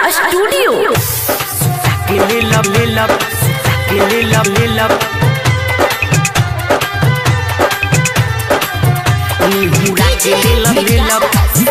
Studio Lill up, lill up, lill up, lill up. निहुरा के lill up, lill up.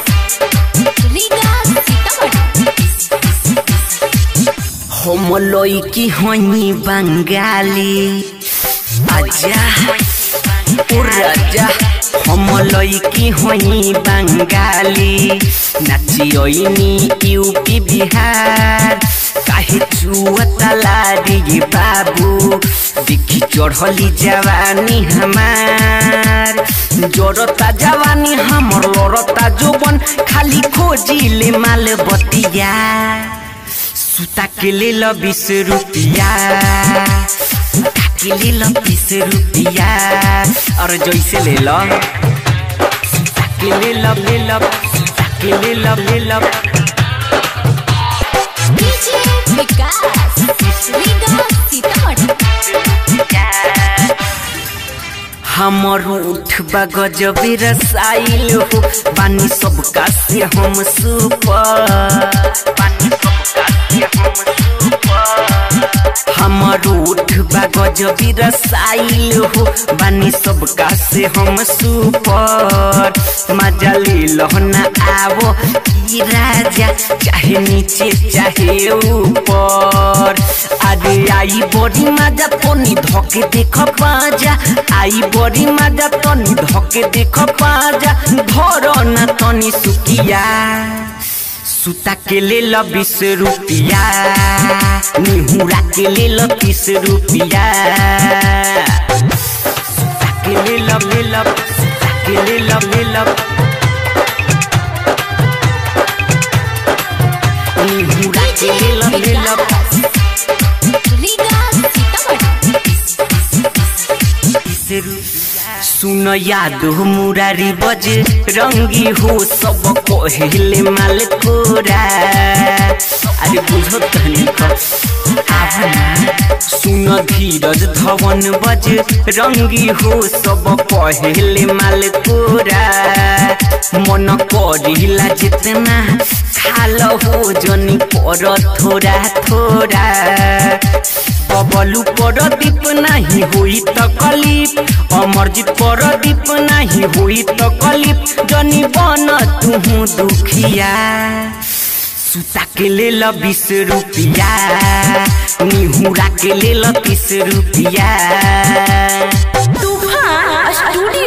हम लइकी हई बंगाली आजा ओ राजा हम लइकी हई बंगाली नाचियनी यूपी बिहार काहे चुअतला रे बाबू देखी चढ़ली जवानी हमार जरता जवानी हमर लड़ता जोबन खाली खोजिले माल बतिया सुता के ले लो बीस रुपिया सुता के ले लो बीस रुपिया और जैसे ले लो सुता के ले लो ले लो सुता के ले लो ले लो हमर उठबा गजबे रसाइल हो पानी सबका से हम सुपर पानी सबका से हम सुपर हमर उठबा गजबे रसाइल हो बानी सबका से हम सुपर मजा ले लो ना आवो की राजा चाहे नीचे चाहे ऊपर अरे आई बड़ी मजा तनी धके देख पाजा आई बड़ी मजा तनी धके देख पाजा धर ना तनी सुकिया सुता के ले लो बीस रुपिया निहुरा के ले लो तीस रुपिया सुता के ले लो ले लो सुता के ले लो ले लो निहुरा के ले लो ले लो सुन याद हो मुरारी बज रंगी हो सब कहले माल कोरा अरे बुझो तनी सुन धीरज धवन बज रंगी हो सब कहले माल कोरा मन करिला जितना खाल हो जनी पर थोड़ा थोड़ा बबलू पर दीप नाही होई त कलिप अमरजीत पर दीप नाही होई त कलिप जनी बन तुहु दुखिया सुता के ले ल बीस रुपिया निहुरा के ले ल तीस रुपिया तूफान स्टूडियो